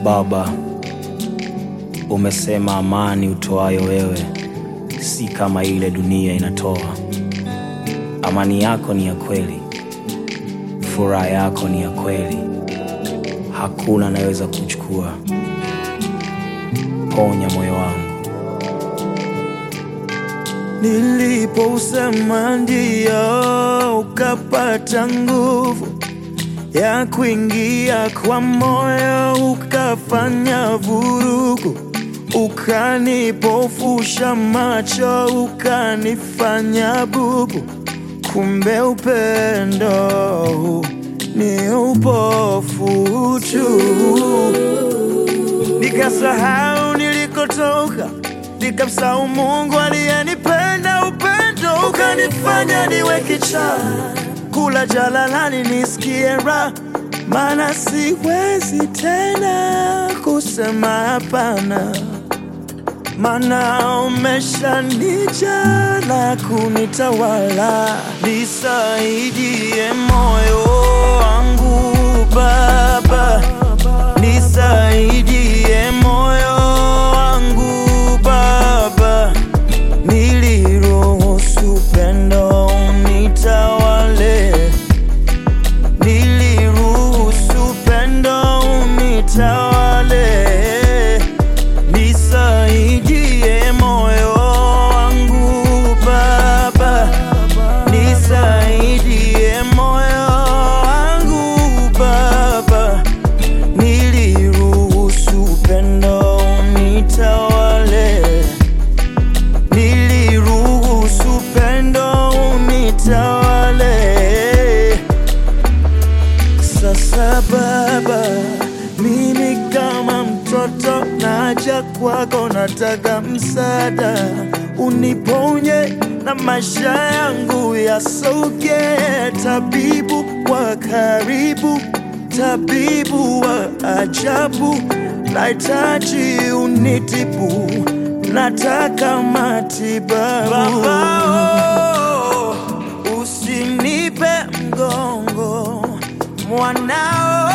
Baba, umesema amani utoayo wewe si kama ile dunia inatoa. Amani yako ni ya kweli, furaha yako ni ya kweli, hakuna anayeweza kuchukua. Ponya moyo wangu. Nilipousema ndio, ukapata nguvu ya kuingia kwa moyo, ukafanya vurugu, ukanipofusha macho, ukanifanya bubu. Kumbe upendo ni upofu tu. Nikasahau nilikotoka, nikamsahau Mungu aliyenipenda. Upendo ukanifanya niwe kichaa, kula jalalani nisikie raha, maana siwezi tena kusema hapana, maana umeshanijaa na kunitawala. Nisaidie moyo wangu Baba, nisaidie moyo wangu Baba, niliruhusu pendo unitawale, niliruhusu pendo unitawale, nisaidie moyo wangu Baba, nisaidie moyo wangu Baba, niliruhusu pendo unitawale, niliruhusu pendo unitawale. Sasa Baba, mimi kama mtoto naja kwako, nataka msaada, uniponye na maisha yangu yasoge. Tabibu wa karibu, tabibu wa ajabu, nahitaji unitibu, nataka matibabu. Baba, oh, usinipe mgongo mwanao,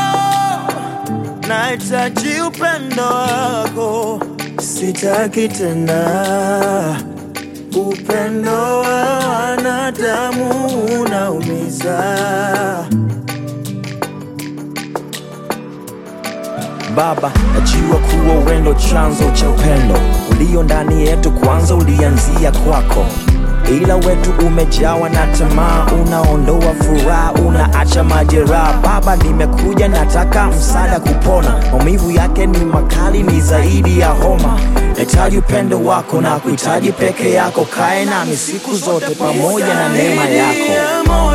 nahitaji upendo wako, sitaki tena upendo wa wanadamu unaumiza. Baba, najua kuwa uwendo chanzo cha upendo ulio ndani yetu, kwanza ulianzia kwako, ila wetu umejawa na tamaa, unaondoa furaha, unaacha majeraha. Baba, nimekuja nataka msaada kupona, maumivu yake ni makali, ni zaidi ya homa. Nahitaji upendo wako na kuhitaji peke yako, kae nami siku zote pamoja na neema yako. Nisaidie moyo